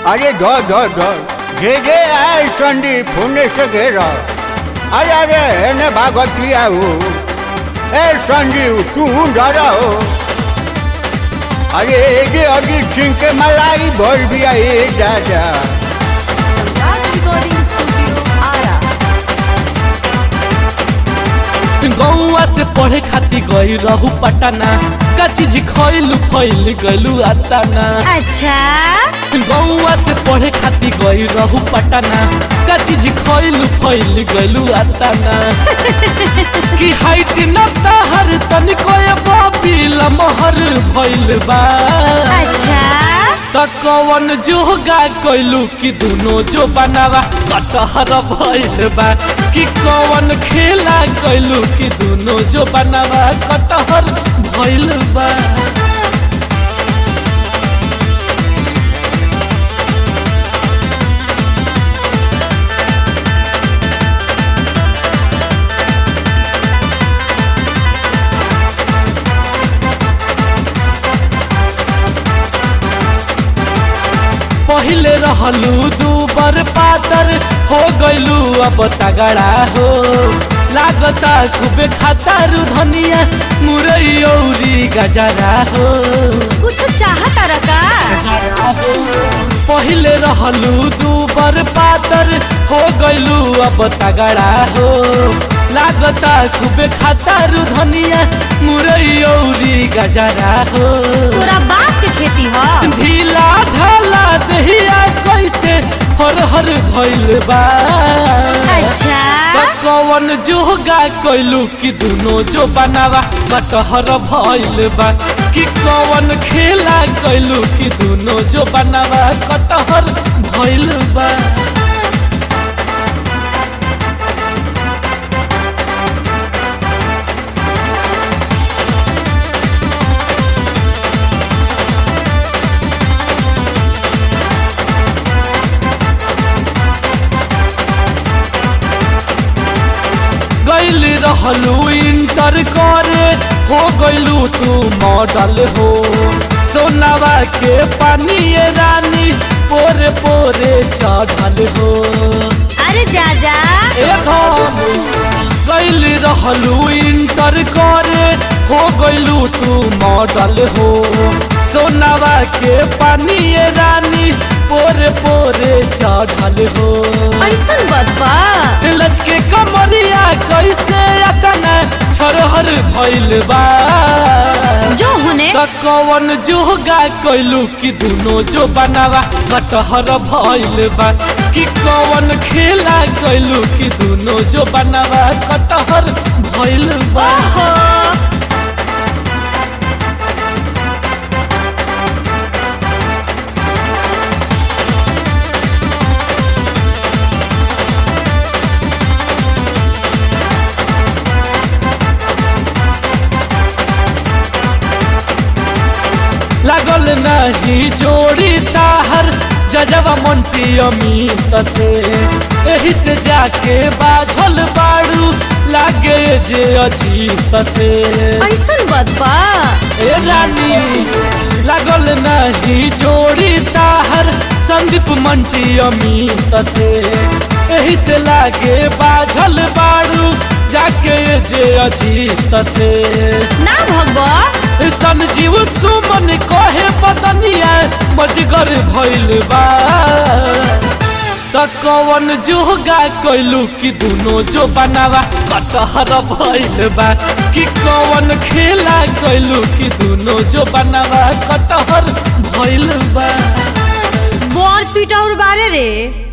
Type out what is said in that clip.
अरे धर धर धर जे जे आए संदीप होने से घेरा अरे अरे एने भागती आओ ए संजीव तू डरा हो अरे ये अजीत सिंह के मलाई भर दिया ये दादा सम्राट रिकॉर्डिंग स्टूडियो आरा गौआ से पढ़े खातिर गई रहू पटना का चीज खैलू फैल गलू अताना अच्छा गौआ से पढ़े खातिर गई रहू पटना का चीज खैलू फैल गलू अताना कि हाइट न तहर तनिको बाबी लमहर भइल बा अच्छा त कवन जोगा कैलू कि दुनो जो बनावा कटहर भइल बा कि कवन खेला कैलू कि दुनो जो बनावा कटहर भइल बा पहिले रहलू दूबर पातर हो गइलू अब तगड़ा हो लागता खूबे खातारू धनिया मुरई औरी गजरा हो कुछ चाहता रका पहिले रहलू दूबर पातर हो गइलू अब तगड़ा हो लागता खूबे खातारू धनिया मुरई औरी गजरा हो तोरा बाप के खेती ह ढीला ढाला दहिया कैसे हर हर भइल बा अच्छा त कवन जोगा कैलू कि दुनो जो बनावा कटहर भइल बा कि कवन खेला कैलू कि दुनो जो बनावा कटहर भइल बा गैल रहलू इंटर करे हो गैलू तू मॉडल हो सोनावा के पानी ये रानी पोरे पोरे चढ़ल हो अरे जा जा गैल रहलू इंटर करे हो गैलू तू मॉडल हो सोनावा के पानी ये रानी पोरे पोरे चढ़ल हो ऐसन बदबा लचके कमरिया कैसे अतना छरहर भइल बा जो होने त कवन जोगा कैलू कि दुनो जो बनावा कटहर भइल बा कि कवन खेला कैलू कि दुनो जो बनावा कटहर भइल बा ओहो लागल नहीं जोड़ी ताहर जजवा मंटी अमित से एही से जाके बाझल बाड़ू लागे जे अजीत से ऐसन बदबा ए रानी लागल नहीं जोड़ी ताहर संदीप मंटी अमित से एही से लागे बाझल बाड़ू जाके जे अजीत से ना भगवा संजीव सुमन कहे बदनिया मजगर भइल बा त कवन जोगा कैलू कि दुनो जो बनावा कटहर भइल बा कि कवन खेला कैलू कि दुनो जो बनावा कटहर भइल बा बोर पीटा और बारे रे